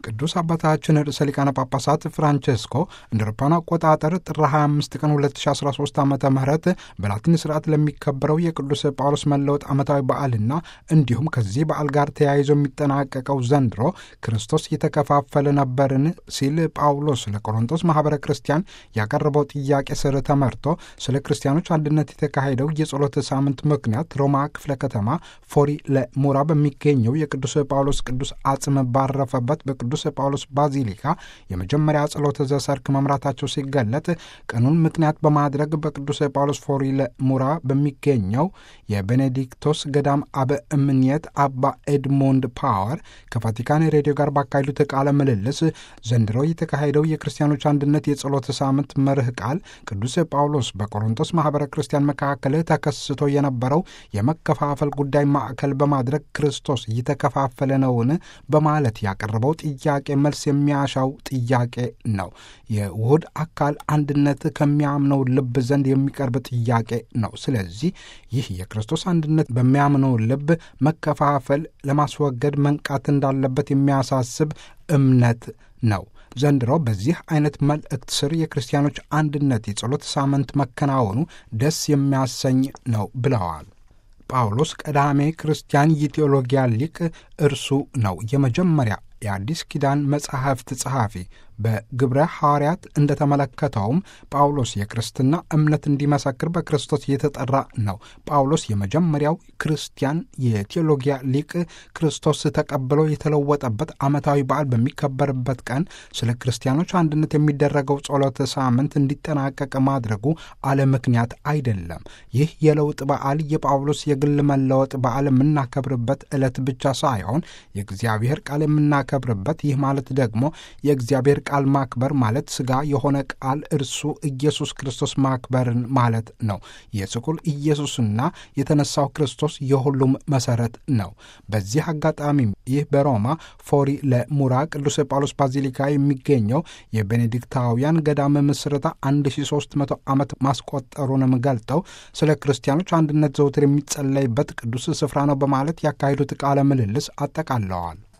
ቅዱስ አባታችን ርዕሰ ሊቃነ ጳጳሳት ፍራንቼስኮ እንደ አውሮፓውያን አቆጣጠር ጥር 25 ቀን 2013 ዓ ም በላቲን ስርዓት ለሚከበረው የቅዱስ ጳውሎስ መለወጥ ዓመታዊ በዓልና እንዲሁም ከዚህ በዓል ጋር ተያይዞ የሚጠናቀቀው ዘንድሮ ክርስቶስ የተከፋፈለ ነበርን ሲል ጳውሎስ ለቆሮንቶስ ማኅበረ ክርስቲያን ያቀረበው ጥያቄ ስር ተመርቶ ስለ ክርስቲያኖች አንድነት የተካሄደው የጸሎት ሳምንት ምክንያት ሮማ ክፍለ ከተማ ፎሪ ለሙራ በሚገኘው የቅዱስ ጳውሎስ ቅዱስ አጽም ባረፈበት በቅዱስ ጳውሎስ ባዚሊካ የመጀመሪያ ጸሎተ ዘሰርክ መምራታቸው ሲገለጥ ቀኑን ምክንያት በማድረግ በቅዱስ ጳውሎስ ፎሪ ለሙራ በሚገኘው የቤኔዲክቶስ ገዳም አበ እምኔት አባ ኤድሞንድ ፓወር ከቫቲካን ሬዲዮ ጋር ባካሄዱት ቃለ ምልልስ ዘንድሮ የተካሄደው የክርስቲያኖች አንድነት የጸሎት ሳምንት መርህ ቃል ቅዱስ ጳውሎስ በቆሮንቶስ ማኅበረ ክርስቲያን መካከል ተከስቶ የነበረው የመከፋፈል ጉዳይ ማዕከል በማድረግ ክርስቶስ እየተከፋፈለ ነውን በማለት ያቀረበው ጥያቄ መልስ የሚያሻው ጥያቄ ነው። የውህድ አካል አንድነት ከሚያምነው ልብ ዘንድ የሚቀርብ ጥያቄ ነው። ስለዚህ ይህ የክርስቶስ አንድነት በሚያምነው ልብ መከፋፈል ለማስወገድ መንቃት እንዳለበት የሚያሳስብ እምነት ነው። ዘንድሮ በዚህ አይነት መልእክት ስር የክርስቲያኖች አንድነት የጸሎት ሳምንት መከናወኑ ደስ የሚያሰኝ ነው ብለዋል። ጳውሎስ ቀዳሜ ክርስቲያን የቴዎሎጊያ ሊቅ እርሱ ነው። የመጀመሪያ የአዲስ ኪዳን መጻሕፍት ጸሐፊ በግብረ ሐዋርያት እንደተመለከተውም ጳውሎስ የክርስትና እምነት እንዲመሰክር በክርስቶስ የተጠራ ነው። ጳውሎስ የመጀመሪያው ክርስቲያን የቴዎሎጊያ ሊቅ ክርስቶስ ተቀብሎ የተለወጠበት ዓመታዊ በዓል በሚከበርበት ቀን ስለ ክርስቲያኖች አንድነት የሚደረገው ጸሎተ ሳምንት እንዲጠናቀቅ ማድረጉ አለ ምክንያት አይደለም። ይህ የለውጥ በዓል የጳውሎስ የግል መለወጥ በዓል የምናከብርበት ዕለት ብቻ ሳይሆን የእግዚአብሔር ቃል የምናከብርበት ይህ ማለት ደግሞ የእግዚአብሔር ቃል ማክበር ማለት ሥጋ የሆነ ቃል እርሱ ኢየሱስ ክርስቶስ ማክበርን ማለት ነው። የስቁል ኢየሱስና የተነሳው ክርስቶስ የሁሉም መሠረት ነው። በዚህ አጋጣሚ ይህ በሮማ ፎሪ ለሙራ ቅዱስ ጳውሎስ ባዚሊካ የሚገኘው የቤኔዲክታውያን ገዳም ምስረታ 1300 ዓመት ማስቆጠሩንም ገልጠው ስለ ክርስቲያኖች አንድነት ዘውትር የሚጸለይበት ቅዱስ ስፍራ ነው በማለት ያካሄዱት ቃለ ምልልስ አጠቃለዋል።